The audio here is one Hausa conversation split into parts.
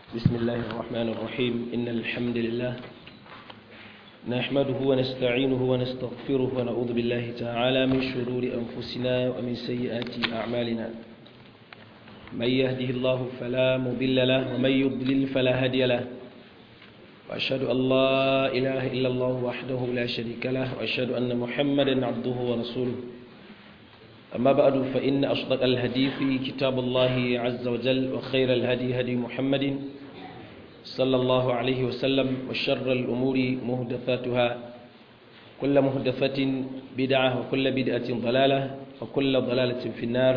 بسم الله الرحمن الرحيم إن الحمد لله نحمده ونستعينه ونستغفره ونعوذ بالله تعالى من شرور أنفسنا ومن سيئات أعمالنا من يهده الله فلا مضل له ومن يضلل فلا هادي له وأشهد أن لا إله إلا الله وحده لا شريك له وأشهد أن محمدا عبده ورسوله أما بعد فإن أصدق الهدي في كتاب الله عز وجل وخير الهدي هدي محمد صلى الله عليه وسلم وشر الأمور مهدثاتها كل مهدثة بدعة وكل بدعة ضلالة وكل ضلالة في النار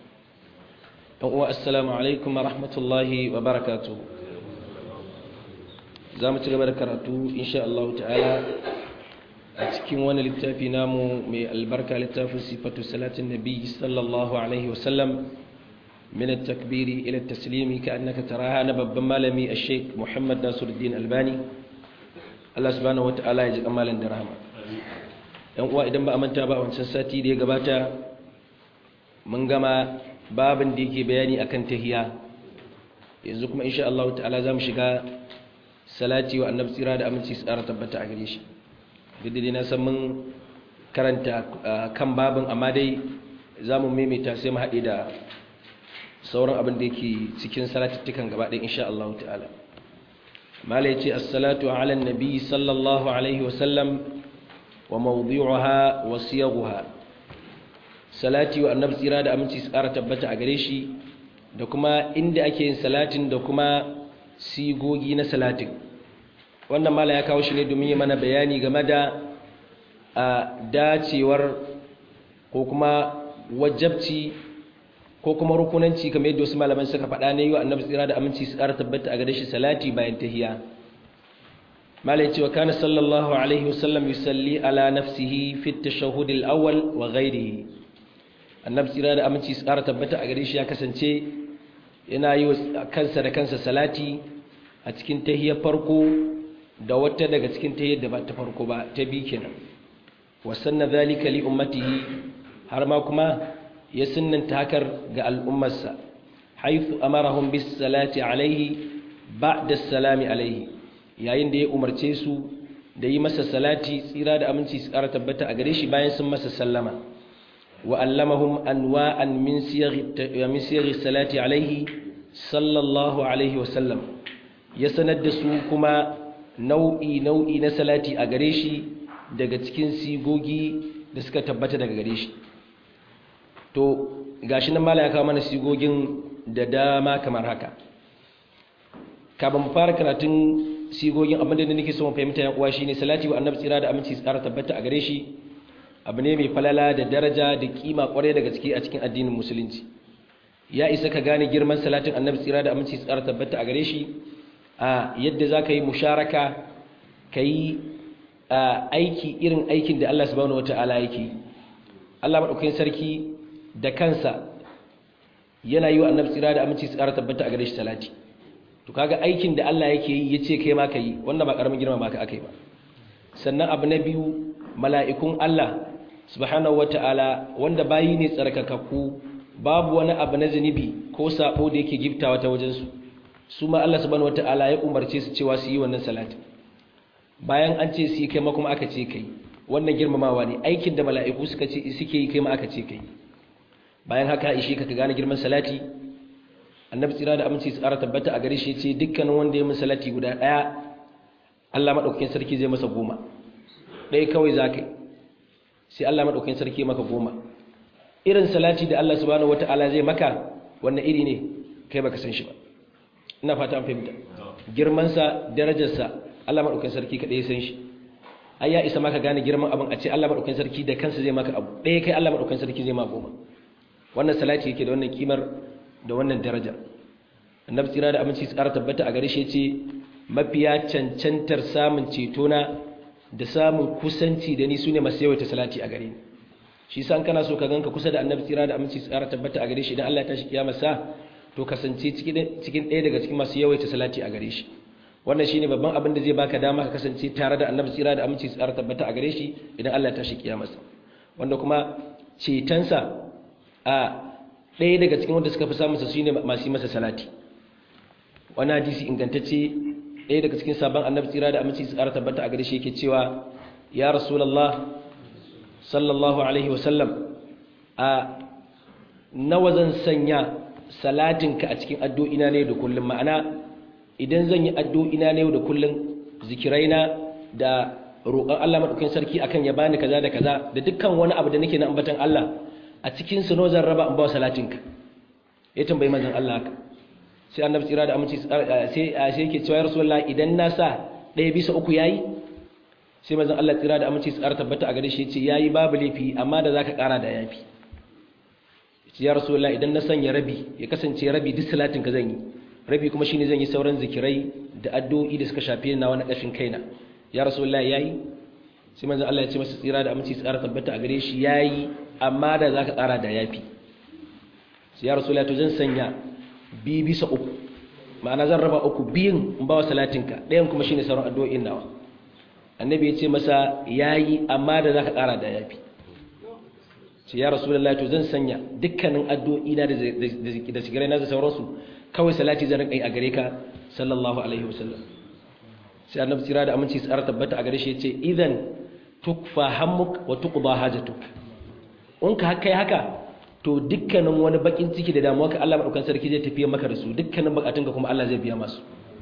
السلام عليكم ورحمة الله وبركاته زامت البركاته إن شاء الله تعالى a cikin wani littafi namu mai albarka littafin sifatu salatin nabi sallallahu alaihi wasallam min at-takbiri ila at-taslimi ka annaka taraha na babban malami ash-sheikh Muhammad Nasiruddin Albani Allah subhanahu wataala ya ji kamalan da rahama yan uwa idan ba a manta ba a wancan sati da ya gabata mun gama babin da yake bayani akan tahiya yanzu kuma insha Allah ta'ala zamu shiga salati wa annabi tsira da aminci tsara tabbata a gare shi dai na san mun karanta kan babin amma dai za mu maimaita sai mu haɗe da sauran abin da yake cikin salatattukan gaba ɗin insha Allah ta'ala mala yace as-salatu ala nabi sallallahu alaihi wa sallam wa mawdi'uha wa siyaghuha salati wa annabi tsira da aminci su ƙara tabbata a gare shi da kuma inda ake yin salatin da kuma sigogi na salatin wannan mala ya kawo shi ne domin yi mana bayani game da a dacewar ko kuma wajabci ko kuma rukunanci kamar yadda wasu malaman suka faɗa ne yi wa annabi tsira da aminci su ƙara tabbata a gare shi salati bayan tahiya mala ya ce wa kana sallallahu alaihi wasallam yusalli ala nafsihi fi tashahhud al-awwal wa ghayrihi annabi tsira da aminci su ƙara tabbata a gare shi ya kasance yana yi wa kansa da kansa salati a cikin tahiyar farko da wata daga cikin ta yadda ba ta farko ba ta bi kenan wasanna zalika li ummatihi har ma kuma ya sunnanta hakar ga al'ummarsa haythu amarahum bis salati alaihi ba'da salami alaihi yayin da ya umarce su da yi masa salati tsira da aminci su ƙara tabbata a gare shi bayan sun masa sallama wa allamahum anwa'an min siyaghi min siyaghi salati alaihi sallallahu alaihi wa sallam ya sanar da su kuma nau'i nau'i na salati a gare shi daga cikin sigogi da suka tabbata daga gare shi to gashi nan mala ya kawo mana sigogin da dama kamar haka kafin mu fara karatun sigogin abinda da nake so mu fahimta yan uwa shine salati wa annabi tsira da aminci tsara tabbata a gare shi abu ne mai falala da daraja da kima kwarai daga ciki a cikin addinin musulunci ya isa ka gane girman salatin annabi tsira da aminci tsara tabbata a gare shi a yadda za ka yi musharaka ka yi aiki irin aikin da Allah subhanahu wata'ala yake Allah maɗaukakin sarki da kansa yana yi wa annabi tsira da aminci tsara tabbata a gare shi salati to kaga aikin da Allah yake yi ya ce kai ma ka yi wanda ba ƙaramin girma ma ka aka yi ba sannan abu na biyu mala'ikun Allah subhanahu wata'ala wanda bayi ne tsarkakakku babu wani abu na zunubi ko sabo da yake giftawa ta wajensu su ma Allah subhanahu wata'ala ya umarce su cewa su yi wannan salatin bayan an ce su yi kai ma kuma aka ce kai wannan girmamawa ne aikin da mala'iku suka ce suke yi kai ma aka ce kai bayan haka ishe ka gane girman salati annabi tsira da aminci su ƙara tabbata a gare shi ce dukkanin wanda ya min salati guda ɗaya Allah maɗaukakin sarki zai masa goma ɗaya kawai za ka yi sai Allah maɗaukakin sarki maka goma irin salati da Allah subhanahu wata'ala zai maka wannan iri ne kai baka san shi ba ina fata an fahimta girmansa darajarsa Allah maɗaukakin sarki kaɗai san shi ai ya isa maka gane girman abin a ce Allah maɗaukakin sarki da kansa zai maka abu ɗaya kai Allah maɗaukakin sarki zai ma goma wannan salati yake da wannan kimar da wannan daraja annabi tsira da aminci tsara tabbata a gare shi ce mafiya cancantar samun cetona da samun kusanci da ni sune masu yawaita salati a gare ni shi san kana so ka ganka kusa da annabi tsira da aminci tsara tabbata a gare shi idan Allah ya tashi kiyama sa to kasance cikin ɗaya daga cikin masu yawaita salati a gare shi wannan shine babban abin da zai baka dama ka kasance tare da annabi tsira da aminci tsara tabbata a gare shi idan Allah ya tashi kiyamarsa wanda kuma cetonsa a ɗaya daga cikin wanda suka fi samunsa shine masu yi masa salati wani hadisi ingantacce ɗaya daga cikin sabon annabi tsira da aminci tsara tabbata a gare shi yake cewa ya rasulullah sallallahu alaihi wasallam a nawa zan sanya salatinka a cikin addu'ina ne da kullum ma'ana idan zan yi addu'ina ne da kullum zikiraina da roƙon Allah maɗaukin sarki akan ya bani kaza da kaza da dukkan wani abu da nake na ambatan Allah a cikin su zan raba in ba salatinka ya tambayi manzon Allah haka sai annabi tsira da aminci sai sai yake cewa rasulullahi idan na sa ɗaya bisa uku yayi sai manzon Allah tsira da aminci tsara tabbata a gare shi yace yayi babu laifi amma da zaka ƙara da yafi ya rasulullah idan na sanya rabi ya kasance rabi duk salatin ka zan yi rabi kuma shine zan yi sauran zikirai da addu'o'i da suka shafe na wani kashin kaina ya rasulullah yayi sai manzon Allah ya ce masa tsira da aminci tsara tabbata a gare shi yayi amma da zaka ƙara da yafi sai ya rasulullah to zan sanya bi bisa uku ma'ana zan raba uku biyun in ba wa salatinka ɗayan kuma shine sauran addu'o'in nawa annabi ya ce masa yayi amma da zaka ƙara da yafi ce ya rasulullahi to zan sanya dukkanin addu'o'i na da sigarai na da sauransu kawai salati zan rinka yi a gare ka sallallahu alaihi wasallam sai annabi tsira da aminci tsara tabbata a gare shi yace idan tukfa hammuk wa tuqda hajatuk in ka kai haka to dukkanin wani bakin ciki da damuwa ka Allah madaukan sarki zai tafiye maka da su dukkanin bukatunka kuma Allah zai biya masu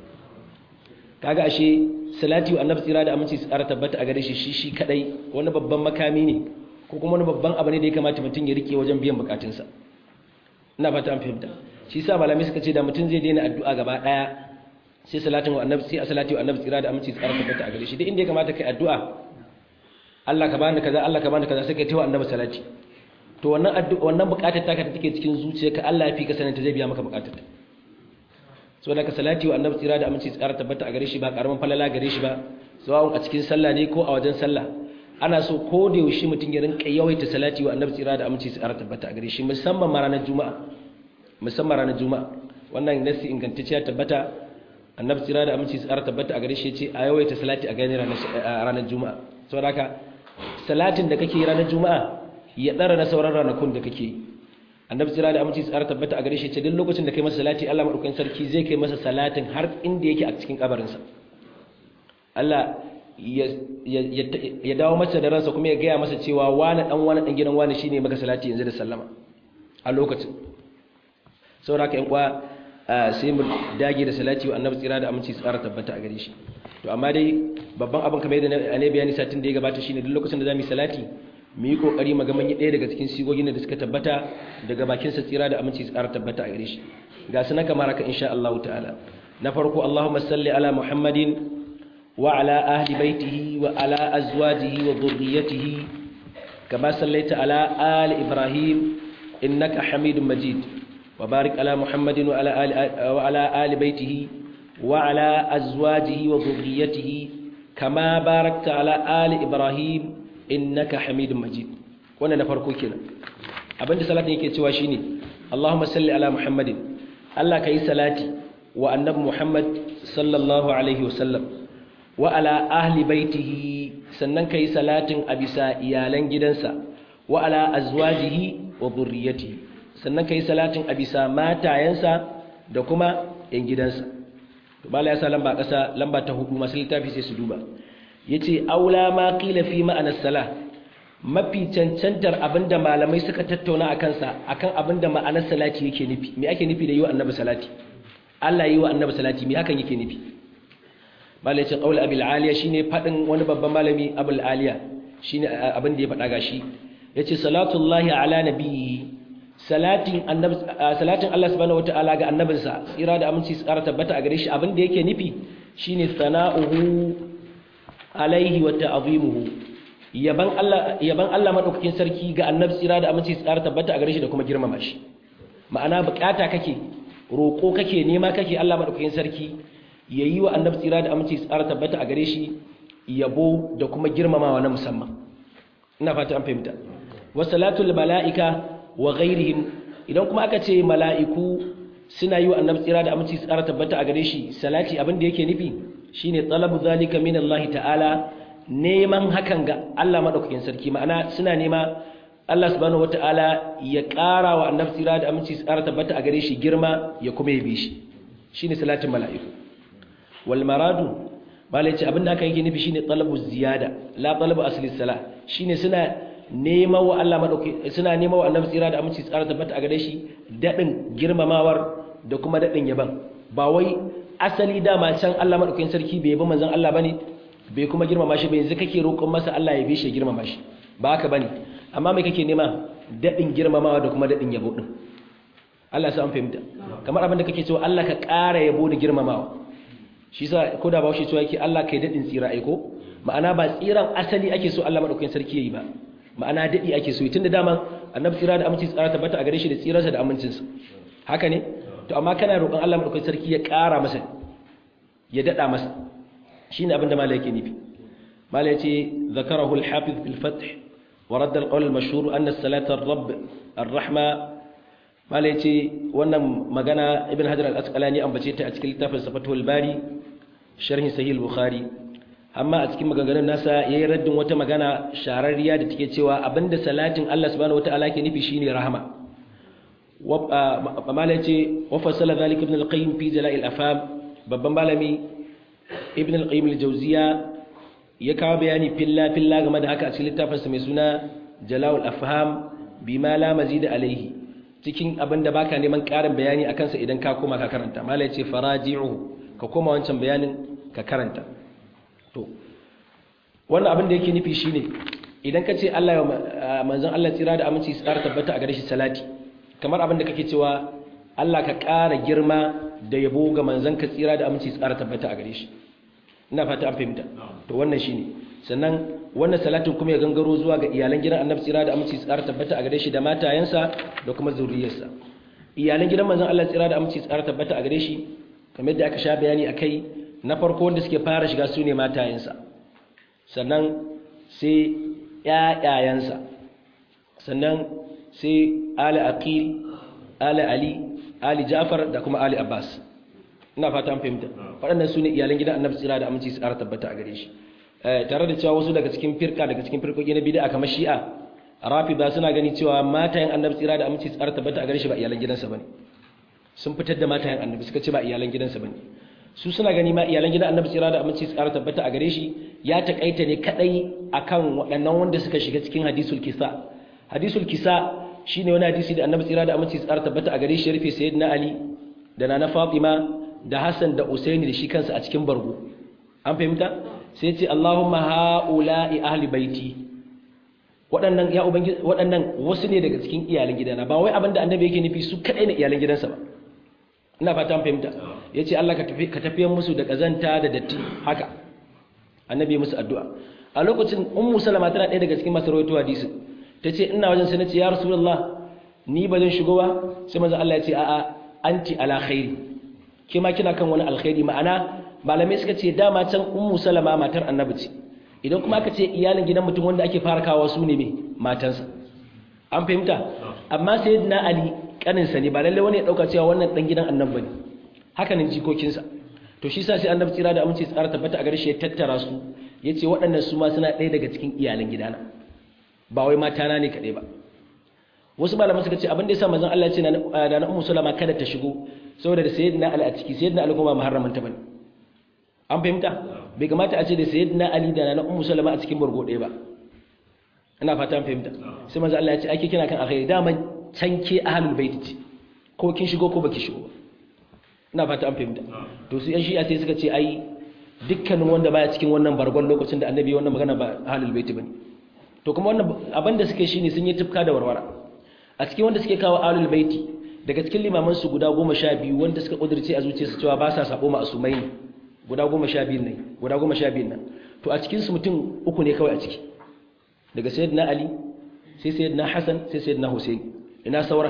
kaga ashe salati wa annabi tsira da aminci tsara tabbata a gare shi shi shi kadai wani babban makami ne ko kuma wani babban abu ne da ya kamata mutum ya rike wajen biyan bukatunsa ina fata an fahimta shi sa malamai suka ce da mutum zai daina addu'a gaba daya sai salatin wa annabi sai salati wa annabi tsira da aminci tsara tabbata a gare shi duk inda ya kamata kai addu'a Allah ka bani kaza Allah ka bani kaza sai kai tawa annabi salati to wannan addu'a wannan bukatar taka da take cikin zuciyarka Allah ya fi ka sanin ta zai biya maka bukatar ta saboda ka salati wa annabi tsira da aminci tsara tabbata a gare shi ba karaman falala gare shi ba sawa'un a cikin sallah ne ko a wajen sallah ana so ko da yaushe mutum ya rinka yawaita salati wa annabi tsira da aminci tsara tabbata a gare shi musamman ma ranar juma'a musamman ranar juma'a wannan nasi ingantacciya tabbata annabi tsira da aminci tsara tabbata a gare shi ce a yawaita salati a gani ranar juma'a saboda haka salatin da kake ranar juma'a ya dara na sauran ranakun da kake annabi tsira da aminci tsara tabbata a gare shi ce duk lokacin da kai masa salati Allah madaukakin sarki zai kai masa salatin har inda yake a cikin kabarinsa Allah ya dawo masa da ransa kuma ya gaya masa cewa wani dan wani dan gidan wani shine maka salati yanzu da sallama a lokacin saboda ka yan kwa sai mu dage da salati wa annabi tsira da aminci tsara tabbata a gare shi to amma dai babban abin kamar yadda ne bayani satin da ya gabata shine duk lokacin da zamu yi salati mu yi kokari mu ga mun yi ɗaya daga cikin sigogin da suka tabbata daga bakin sa tsira da aminci tsara tabbata a gare shi ga su na kamar haka insha Allah ta'ala na farko Allahumma salli ala Muhammadin وعلى أهل بيته وعلى أزواجه وذريته كما صليت على آل إبراهيم إنك حميد مجيد وبارك على محمد وعلى آل, وعلى آل بيته وعلى أزواجه وذريته كما باركت على آل إبراهيم إنك حميد مجيد وانا نفرقو كنا أبنت صلاة يكي تواشيني اللهم صل على محمد الله كي صلاتي وأنب محمد صلى الله عليه وسلم wa ala ahli baitihi sannan kai salatin a bisa iyalan gidansa wa ala azwajihi wa dhurriyyatihi sannan kai salatin a bisa matayensa da kuma yan gidansa to bala ya sa lamba kasa lamba ta hudu masu littafi sai su duba yace aula ma qila fi ma'ana salah mafi cancantar abinda malamai suka tattauna akan sa akan abinda ma'anar salati yake nufi me ake nufi da yi wa annabi salati Allah yi wa annabi salati me hakan yake nufi malaicin ƙaul abil aliya shine faɗin wani babban malami abul aliya shine abin da ya faɗa gashi yace salatullahi ala nabiyyi salatin annabi salatin Allah subhanahu wataala ga annabinsa tsira da aminci tsara tabbata a gare shi abin da yake nufi shine sana'uhu alaihi wa ta'zimuhu yaban Allah yaban Allah madaukakin sarki ga annabi tsira da aminci tsara tabbata a gare shi da kuma girmama shi ma'ana bukata kake roko kake nema kake Allah madaukakin sarki ya yi wa annabi tsira da aminci tsara tabbata a gare shi yabo da kuma girmamawa na musamman ina fata an fahimta wasalatul mala'ika wa ghairihim idan kuma aka ce mala'iku suna yi wa annabi tsira da aminci tsara tabbata a gare shi salati abin da yake nufi shine talabu zalika min Allah ta'ala neman hakan ga Allah madaukakin sarki ma'ana suna nema Allah subhanahu wata'ala ya ƙara wa annabi tsira da aminci tsara tabbata a gare shi girma ya kuma yabe shi shine salatin mala'iku wal maradu malai ce abinda aka yi nufi shine talabu ziyada la talabu asli salah shine suna nema wa Allah madauki suna nema wa annabi tsira da aminci tsara tabbata a gare shi dadin girmamawar da kuma dadin yaban ba wai asali dama can Allah madaukakin sarki bai yabi manzon Allah bane bai kuma girmama shi ba yanzu kake roƙon masa Allah ya bi shi ya girmama shi ba haka bane amma me kake nema dadin girmamawa da kuma dadin yabo din Allah sai an fahimta kamar abin da kake cewa Allah ka ƙara yabo da girmamawa shi sa ko da ba shi cewa yake Allah kai dadin tsira aiko ma'ana ba tsiran asali ake so Allah madaukakin sarki yayi ba ma'ana dadi ake so tunda dama annabi tsira da aminci tsara tabbata a gare shi da tsirarsa da amincinsa haka ne to amma kana roƙon Allah madaukakin sarki ya ƙara masa ya dada masa shine abin da malai yake nufi malai yace zakarahu al-hafiz fil fath wa radda al-qawl al-mashhur anna salata ar-rabb ar-rahma malai yace wannan magana ibn hajar al-asqalani ambace ta a cikin littafin safatul bari sharhin sahih al-bukhari amma a cikin maganganun nasa yayi raddin wata magana shararriya da take cewa abinda salatin Allah subhanahu wataala ke nufi shine rahama malai yace wa fasala zalika ibn al-qayyim fi jala'il afam babban malami ibn al-qayyim al-jawziya ya kawo bayani filla filla game da haka a cikin littafinsa mai suna jala'ul afham bima la mazida alaihi cikin abin da baka neman ƙarin bayani a kansa idan ka koma ka karanta malai ce faraji'u ka koma wancan bayanin ka karanta to wannan abin da yake nufi shine idan ka ce Allah ya manzon Allah tsira da aminci tsara tabbata a gare shi salati kamar abin da kake cewa Allah ka ƙara girma da yabo ga manzon ka tsira da aminci tsara tabbata a gare shi ina fata an fahimta to wannan shine sannan wannan salatin kuma ya gangaro zuwa ga iyalan gidan annabi tsira da aminci tsara tabbata a gare shi da matayensa da kuma zuriyarsa iyalan gidan manzon Allah tsira da aminci tsara tabbata a gare shi kamar yadda aka sha bayani akai na farko wanda suke fara shiga su ne matayensa sannan sai ƴaƴayensa sannan sai ali aqil ali ali ali jafar da kuma ali abbas ina fata an fahimta waɗannan su ne iyalan gidan annabi tsira da aminci tsara tabbata a gare shi tare da cewa wasu daga cikin firka daga cikin firkoki na bid'a kamar shi'a rafida suna gani cewa matayen annabi tsira da aminci tsara tabbata a gare shi ba iyalan gidansa bane sun fitar da matayen annabi suka ce ba iyalan gidansa bane su suna gani ma iyalan gidan annabi tsira da aminci tsara tabbata a gare shi ya takaita ne kadai akan waɗannan wanda suka shiga cikin hadisul kisa hadisul kisa shine wani hadisi da annabi tsira da aminci tsara tabbata a gare shi rufe sayyidina ali da nana fatima da hassan da usaini da shi kansa a cikin bargo an fahimta sai ce Allahumma ha'ula'i ahli baiti waɗannan ya ubangiji waɗannan wasu ne daga cikin iyalan gidana ba wai abinda annabi yake nufi su kadai ne iyalan gidansa ba ina fata an fahimta yace Allah ka tafi ka tafiyan musu da kazanta da datti haka annabi ya musu addu'a a lokacin ummu salama tana ɗaya daga cikin masu rawaito hadisi tace ina wajen sai nace ya rasulullah ni ba zan shigo ba sai manzo Allah ya ce a'a anti ala khairi ke ma kina kan wani alkhairi ma'ana malamai suka ce dama can ummu salama matar annabi ce idan kuma aka ce iyalin gidan mutum wanda ake fara kawo su ne me matansa an fahimta amma sayyidina ali kaninsa ne ba lalle wani ya dauka cewa wannan dan gidan annabi ne haka nan jikokinsa to shi sa sai annabi tsira da amince tsara tabbata a gare shi ya tattara su yace waɗannan su ma suna ɗaya daga cikin iyalan gidana ba wai matana ne kaɗai ba wasu malaman suka ce abin da yasa manzon Allah ya ce da na ummu salama kada ta shigo saboda da sayyidina ali a ciki sayyidina ali kuma muharraman ta bane an fahimta bai kamata a ce da sayyidina ali da na ummu salama a cikin burgo ɗaya ba ina fata an fahimta sai manzon Allah ya ce ake kina kan alkhairi dama can ke ahlul bait ce ko kin shigo ko baki shigo ba ina fata an fahimta to su yan shi'a sai suka ce ai dukkanin wanda baya cikin wannan bargon lokacin da annabi wannan magana ba ahlul bait bane to kuma wannan abin da suke shine sun yi tufka da warwara a cikin wanda suke kawo ahlul baiti daga cikin limaman su guda goma sha biyu wanda suka kudirce a zuciyarsu cewa ba sa sabo ma asumai ne guda goma sha biyu ne guda goma sha biyu nan to a cikin su mutum uku ne kawai a ciki daga sayyidina ali sai sayyidina hasan sai sayyidina husain ina sauran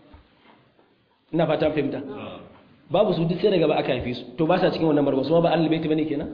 ina fata fahimta babu su duk sai daga ba aka haife su to ba sa cikin wannan barba su ma ba ahlul baiti bane kenan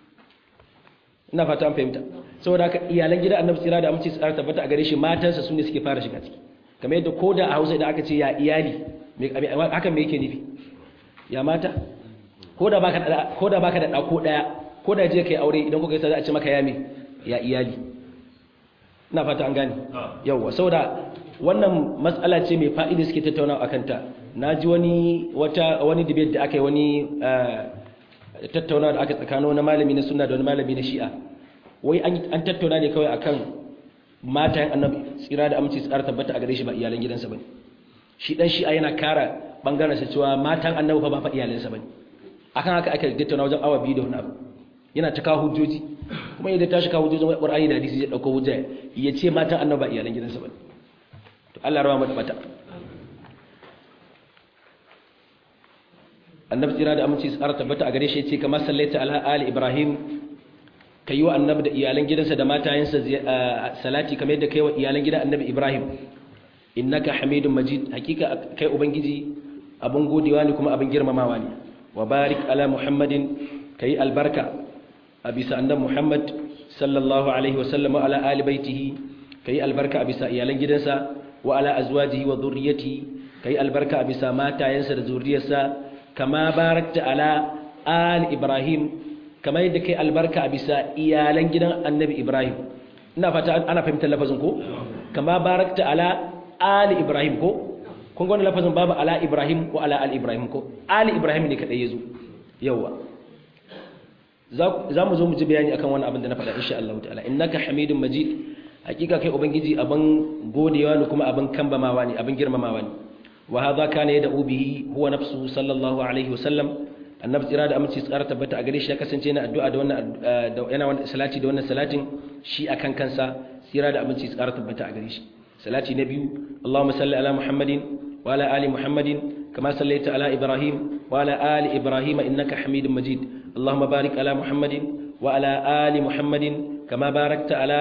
ina fata fahimta saboda haka iyalan gidan annabi tsira da aminci tsara tabbata a gare shi matansa su ne suke fara shiga ciki kamar yadda ko da a hausa idan aka ce ya iyali hakan me yake nufi ya mata ko da baka da ko da baka da da ko daya ko da je kai aure idan kuka yi sai a ce maka ya me ya iyali ina fata an gane yawa saboda wannan matsala ce mai fa'ida suke tattaunawa akan ta naji wani wata wani debate da aka yi wani tattaunawa da aka tsakanin wani malami na sunna da wani malami na shi'a wai an tattauna ne kawai akan matayen annabi tsira da aminci tsara tabbata a gare shi ba iyalan gidansa bane shi dan shi'a yana kara bangaren sa cewa matan annabi fa ba fa iyalansa bane akan haka aka tattauna wajen awa biyu da wani abu yana ta kawo hujjoji kuma idan ta shi kawo hujjojin Qur'ani da hadisi zai dauko hujja ya ce matan annabi ba iyalan gidansa bane to Allah rawa mata mata annabi tsira da aminci tsara tabbata a gare shi ya ce kamar sallaita ala ali ibrahim ka yi wa annabi da iyalan gidansa da matayensa salati kamar yadda ka yi wa iyalan gidan annabi ibrahim innaka hamidun majid hakika kai ubangiji abin godewa ne kuma abin girmamawa ne wa barik ala muhammadin ka yi albarka a bisa annabi muhammad sallallahu alaihi wasallam ala ali baitihi ka yi albarka a bisa iyalan gidansa wa ala azwajihi wa zurriyatihi ka yi albarka a bisa matayensa da zurriyarsa kama barakta ala ali ibrahim kamar yadda kai albarka a bisa iyalan gidan annabi ibrahim ina fata ana fahimtar lafazin ko kama barakta ala ali ibrahim ko kun ga wannan lafazin babu ala ibrahim ko ala ali ibrahim ko ali ibrahim ne kadai yazo yawa za mu zo mu ji bayani akan wannan abin da na faɗa insha Allah ta'ala innaka hamidun majid hakika kai ubangiji abin godewa ne kuma abin kambamawa ne abin girmamawa ne wa hadha kana yad'u bihi huwa nafsuhu sallallahu alaihi wa sallam annabi tsira da aminci tsara tabbata a gare shi ya kasance yana addu'a da wannan yana wannan salati da wannan salatin shi akan kansa tsira da aminci tsara tabbata a gare shi salati na biyu Allahumma salli ala Muhammadin wa ala ali Muhammadin kama sallaita ala Ibrahim wa ala ali Ibrahim innaka Hamidum Majid Allahumma barik ala Muhammadin wa ala ali Muhammadin kama barakta ala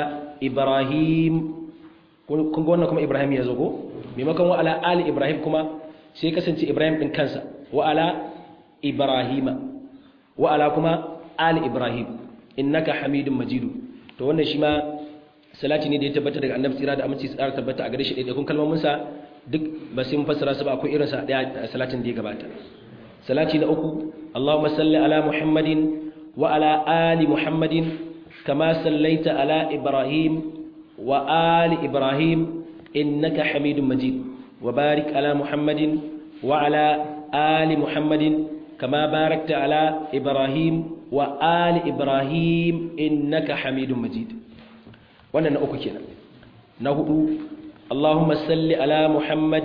Ibrahim kun ga wannan kuma Ibrahim ya zo ko maimakon wa ala ali Ibrahim kuma sai kasance Ibrahim din kansa wa ala Ibrahima wa ala kuma ali Ibrahim innaka Hamidum Majid to wannan shi ma salati ne da ya tabbata daga Annabi tsira da aminci tsara tabbata a gare shi da kun kalmomin sa duk ba sai mun fassara su ba akwai irin sa daya salatin da ya gabata salati na uku Allahumma salli ala Muhammadin wa ala ali Muhammadin kama sallaita ala Ibrahim wa ali Ibrahim innaka Hamidum Majid wa barik ala Muhammadin wa ala ali Muhammadin كما باركت على إبراهيم وآل إبراهيم إنك حميد مجيد وانا نأكو كنا نهدو اللهم صل على محمد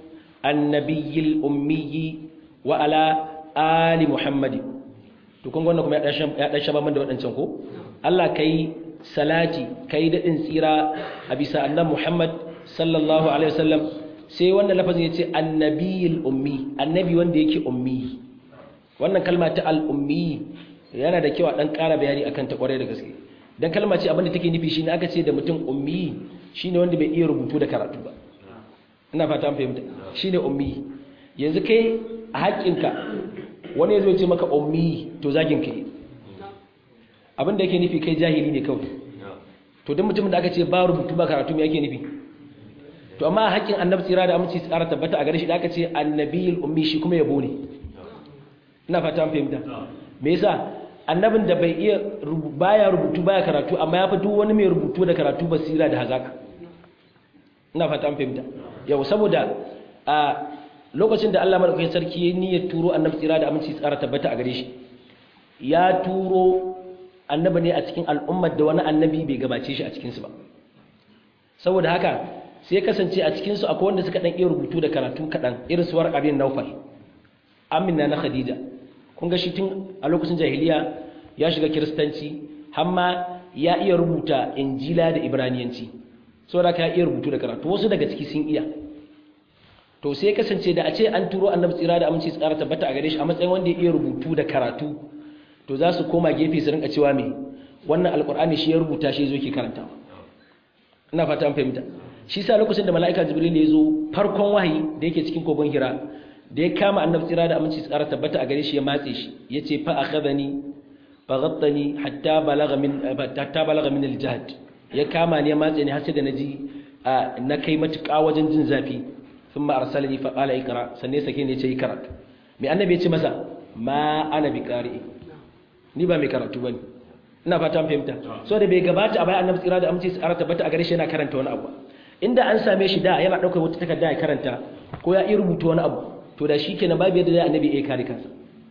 النبي الأمي وعلى آل محمد tukun wannan kuma ya dan shaba man da wadancan ko Allah kai salati kai dadin tsira a bisa annabi Muhammad sallallahu alaihi wasallam sai wannan lafazin yace annabiyul ummi annabi wanda yake ummi wannan kalma ta al'ummi yana da kyau a ɗan ƙara bayani a kan ta ƙwarai da gaske don kalma ce abinda take nufi shi ne aka ce da mutum ummi shi ne wanda bai iya rubutu da karatu ba ina fata an fahimta shi ne ummi yanzu kai a haƙƙinka wani ya zo ce maka ummi to zagin ka yi abinda yake nufi kai jahili ne kawai to don mutumin da aka ce ba rubutu ba karatu me yake nufi to amma a haƙƙin annabi tsira da aminci tsara tabbata a gare shi da aka ce annabiyul ummi shi kuma yabo ne ina fata fahimta me yasa annabin da bai iya baya rubutu baya karatu amma ya fi duk wani mai rubutu da karatu basira da hazaka ina fata fahimta yau saboda a lokacin da Allah madaukakin sarki ya niyyar turo annabi tsira da aminci tsara tabbata a gare shi ya turo annabi ne a cikin al'ummar da wani annabi bai gabace shi a cikin su ba saboda haka sai kasance a cikin su akwai wanda suka dan iya rubutu da karatu kadan irin suwar abin naufal amina na khadija kun ga shi tun a lokacin jahiliya ya shiga kiristanci hamma ya iya rubuta injila da ibraniyanci saboda ka iya rubutu da karatu wasu daga ciki sun iya to sai kasance da a ce an turo annabi tsira da aminci tsara tabbata a gare shi a matsayin wanda ya iya rubutu da karatu to za su koma gefe su rinka cewa me wannan alkur'ani shi ya rubuta shi zo ke karanta ina fata an fahimta shi sa lokacin da mala'ika jibril ya zo farkon wahayi da yake cikin kogon hira da ya kama annabi tsira da aminci tsara tabbata a gare shi ya matse shi yace fa akhadhani fa ghattani hatta balagha min hatta balagha min aljahd ya kama ni ya matse ni har sai da naji na kai matuƙa wajen jin zafi thumma arsalani fa qala ikra sanne sake ne yace ikra me annabi ya ce masa ma ana bi qari ni ba mai karatu bane ina fata an fahimta so da bai gabata a bayan annabi tsira da aminci tsara tabbata a gare shi yana karanta wani abu inda an same shi da yana ɗaukar wata takarda ya karanta ko ya iya rubuta wani abu to da shi kenan babu yadda zai annabi ya kare kansa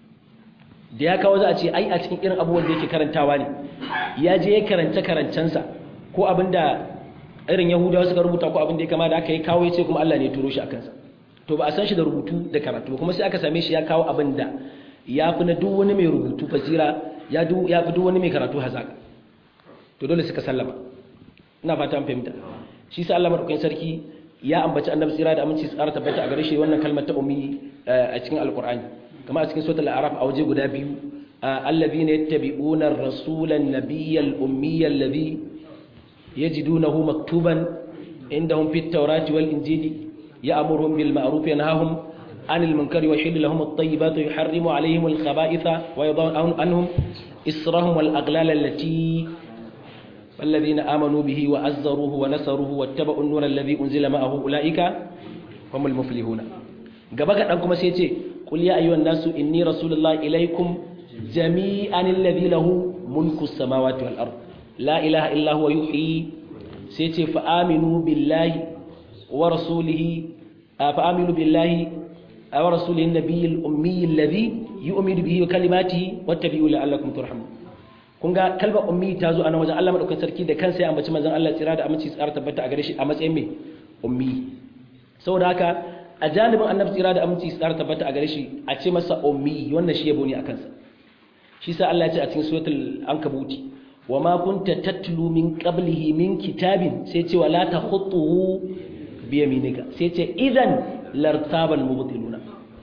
da ya kawo za a ce ai a cikin irin abubuwan da yake karantawa ne ya je ya karanta karancensa ko abin da irin yahudawa suka rubuta ko abin da ya kama da aka yi kawo ya ce kuma Allah ne ya turo shi a kansa to ba a san shi da rubutu da karatu kuma sai aka same shi ya kawo abin da ya fi na duk wani mai rubutu fasira ya fi duk wani mai karatu hazaka to dole suka sallama ina fata an fahimta shi sa Allah madaukakin sarki ya ambaci annabi tsira da aminci tsara tabbata a gare shi wannan kalmar ta ummi a cikin alqur'ani kama a cikin suratul a'raf a waje guda biyu alladhina yattabi'una ar-rasula an-nabiyya al-ummiyya alladhi yajidunahu maktuban indahum fit tawrati wal injili ya'muruhum bil ma'ruf yanhahum 'anil munkari wa yuhillu lahum at-tayyibati wa yuharrimu 'alayhim al-khaba'itha wa yadh'u anhum israhum wal aghlal allati الذين آمنوا به وعزروه ونصروه واتبعوا النور الذي أنزل معه أولئك هم المفلحون gaba ga dan kuma sai ce qul ya ayyuhan nasu inni rasulullahi ilaikum jami'an alladhi lahu mulku samawati wal ard la ilaha illa huwa yuhyi sai ce fa aminu billahi wa rasulihi fa aminu billahi wa rasulihi nabiyil ummi alladhi yu'minu bihi wa kalimatihi wattabi'u la'allakum turhamun kun ga kalmar ummi ta zo a nan wajen Allah madaukakin sarki da kansa ya ambaci manzon Allah tsira da aminci tsara tabbata a gare shi a matsayin mai ummi saboda haka a janibin annabi tsira da aminci tsara tabbata a gare shi a ce masa ummi wannan shi yabo ne a kansa shi sa Allah ya ce a cikin suratul ankabuti wa ma kunta tatlu min qablihi min kitabin sai ce wala takhutuhu bi yaminika sai ce idan lartabal mubtiluna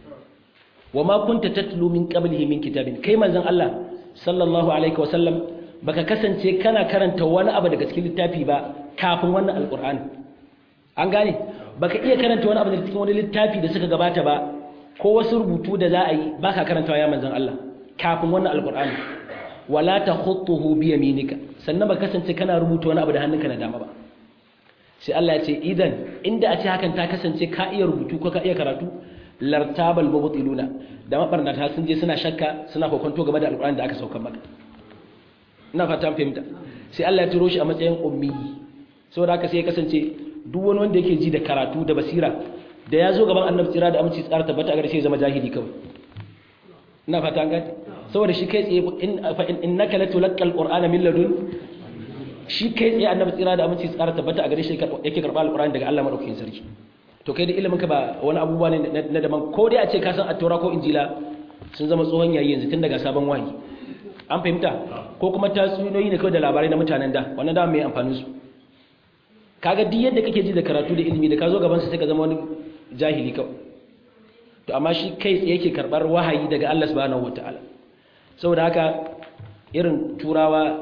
wa ma kunta tatlu min qablihi min kitabin kai manzon Allah sallallahu alaihi wasallam baka kasance kana karanta wani abu daga cikin littafi ba kafin wannan alqur'ani an gane baka iya karanta wani abu daga cikin wani littafi da suka gabata ba ko wasu rubutu da za a yi baka karantawa ya manzon Allah kafin wannan alqur'ani wala takhutuhu bi yaminika sannan baka kasance kana rubuta wani abu da hannunka na dama ba sai Allah ya ce idan inda a ce hakan ta kasance ka iya rubutu ko ka iya karatu lartabal mubtiluna da mabarnata sun je suna shakka suna kokonto game da alƙur'ani da aka saukar maka ina fata an fahimta sai Allah ya turo shi a matsayin ummi saboda haka sai ya kasance duk wani wanda yake ji da karatu da basira da ya zo gaban annabi tsira da aminci tsara tabbata a gare shi ya zama jahili kawai ina fata an gane saboda shi kai tsaye in fa innaka latulqal qur'ana min ladun shi kai tsaye annabi tsira da aminci tsara tabbata a gare shi yake karɓa alƙur'ani daga Allah madaukakin sarki to kai da ilimin ka ba wani abubuwa ne na daban ko dai a ce ka san attaura ko injila sun zama tsohon yayi yanzu tun daga sabon wahayi an fahimta ko kuma tatsuniyoyi ne kawai da labarai na mutanen da wannan da mai amfanin su kaga duk yadda kake ji da karatu da ilimi da ka zo gaban sa sai ka zama wani jahili kawai to amma shi kai tsaye yake karbar wahayi daga Allah subhanahu wataala saboda haka irin turawa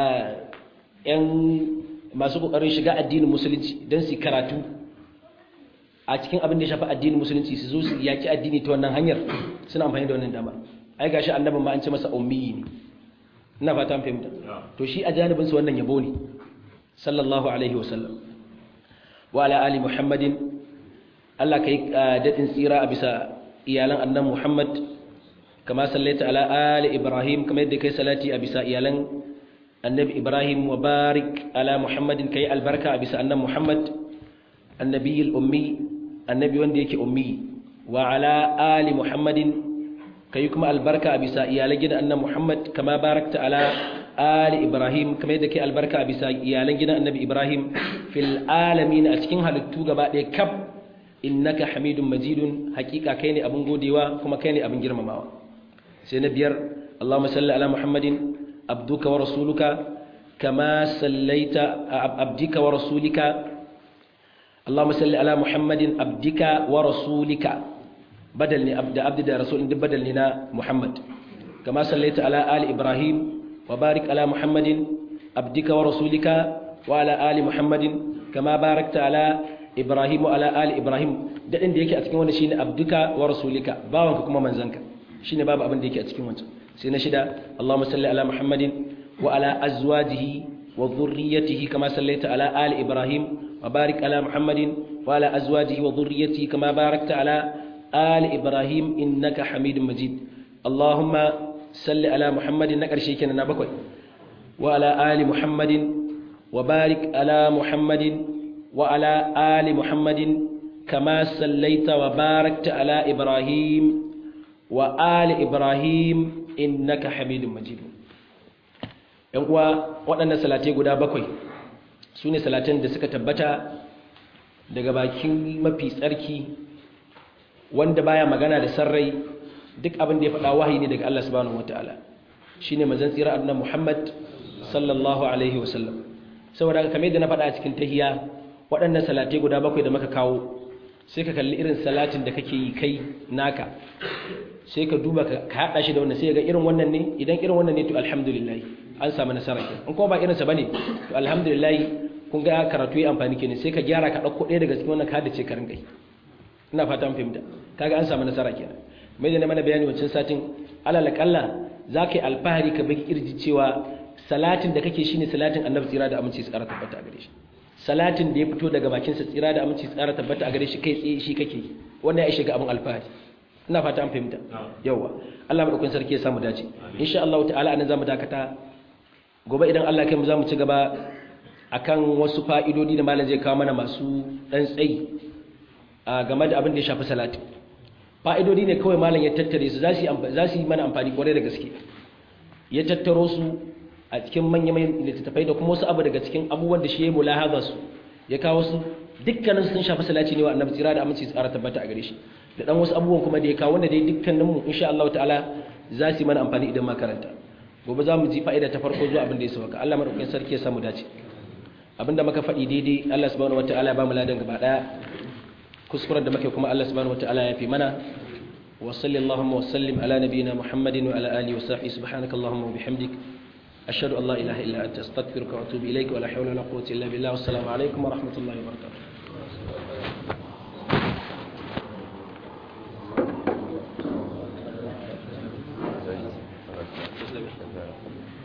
yan masu kokarin shiga addinin musulunci don su karatu a cikin abin da ya shafi addinin musulunci su zo su yaki addini ta wannan hanyar suna amfani da wannan dama ai gashi annabin ma an ce masa ummi ne ina fata an fahimta to shi a janibin su wannan yabo ne sallallahu alaihi wa sallam wa ala ali muhammadin Allah kai dadin tsira a bisa iyalan annan muhammad kama sallaita ala ali ibrahim kamar yadda kai salati a bisa iyalan annabi ibrahim wa barik ala muhammadin kai albarka a bisa annan muhammad annabi ummi annabi wanda yake ummi wa ala ali muhammadin kai kuma albarka a bisa iyalan gidan annabi muhammad kama barakta ala ali ibrahim kamar yadda kai albarka a bisa iyalan gidan annabi ibrahim fil alamin a cikin halittu gaba ɗaya kaf innaka hamidun majidun hakika kai ne abin godewa kuma kai ne abin girmamawa sai na biyar allahumma salli ala muhammadin abduka wa rasuluka kama sallaita abdika wa rasulika اللهم صل على محمد عبدك ورسولك بدل عبد عبد رسول بدل لنا محمد كما صليت على آل إبراهيم وبارك على محمد عبدك ورسولك وعلى آل محمد كما باركت على إبراهيم وعلى آل إبراهيم da inda yake a cikin wannan shine abduka wa rasulika bawanka kuma manzanka shine babu abin da yake a cikin wancan sai na shida Allahumma salli ala Muhammadin wa ala azwajihi wa dhurriyyatihi kama sallaita ala ali Ibrahim وبارك على محمد وعلى أزواجه وذريته كما باركت على آل إبراهيم إنك حميد مجيد اللهم صل على محمد نكر شيكنا نبكوي وعلى آل محمد وبارك على محمد وعلى آل محمد كما صليت وباركت على إبراهيم وآل إبراهيم إنك حميد مجيد ‘yan uwa waɗannan salatai guda bakwai su ne salatan da suka tabbata daga bakin mafi tsarki wanda baya magana da sarrai duk abin da ya faɗa wahayi ne daga Allah subhanahu wataala shine manzon tsira annabi Muhammad sallallahu alaihi wasallam saboda kamar yadda na faɗa a cikin tahiya waɗannan salatai guda bakwai da muka kawo sai ka kalli irin salatin da kake yi kai naka sai ka duba ka haɗa shi da wannan sai ga irin wannan ne idan irin wannan ne to alhamdulillah an samu nasara ke in kuma ba irinsa bane to alhamdulillah kun ga karatu yi amfani kenan sai ka gyara ka ɗauko ɗaya daga cikin wannan ka da ce ka rinka yi ina fata an fahimta kaga an samu nasara kenan mai da na mana bayani wancan satin alal kalla za ka yi alfahari ka baki kirji cewa salatin da kake shine salatin annabi tsira da aminci tsara tabbata a gare shi salatin da ya fito daga bakin sa tsira da aminci tsara tabbata a gare shi kai tsaye shi kake wannan ya shiga abin alfahari ina fata an fahimta yawa Allah madaukakin sarki ya samu dace insha Allah ta'ala anan zamu dakata gobe idan Allah kai mu zamu ci gaba akan wasu fa'idodi da malam zai kawo mana masu dan tsayi a game da abin da ya shafi salati fa'idodi ne kawai malam ya tattare su za su yi mana amfani kwarai da gaske ya tattaro su a cikin manya-manyan littattafai da kuma wasu abu daga cikin abubuwan da shi ya mulahaza su ya kawo su dukkanin sun shafi salati ne wa annabi tsira da aminci tsara tabbata a gare shi da dan wasu abubuwan kuma da ya kawo wanda dai dukkanin mu insha Allah ta'ala za su yi mana amfani idan makaranta gobe za mu ji fa'ida ta farko zuwa abin da ya sauka Allah madaukakin sarki ya samu dace abinda muka faɗi daidai Allah subhanahu wataala ya ba mu ladan gaba daya kuskuren da muke kuma Allah subhanahu wataala ya fi mana wa sallallahu wa sallim ala nabiyyina Muhammadin wa ala alihi wa sahbihi subhanakallahumma wa bihamdik ashhadu an la ilaha illa anta astaghfiruka wa atubu ilayka wa la hawla wa la quwwata illa billah wassalamu alaikum wa rahmatullahi wa barakatuh Thank you.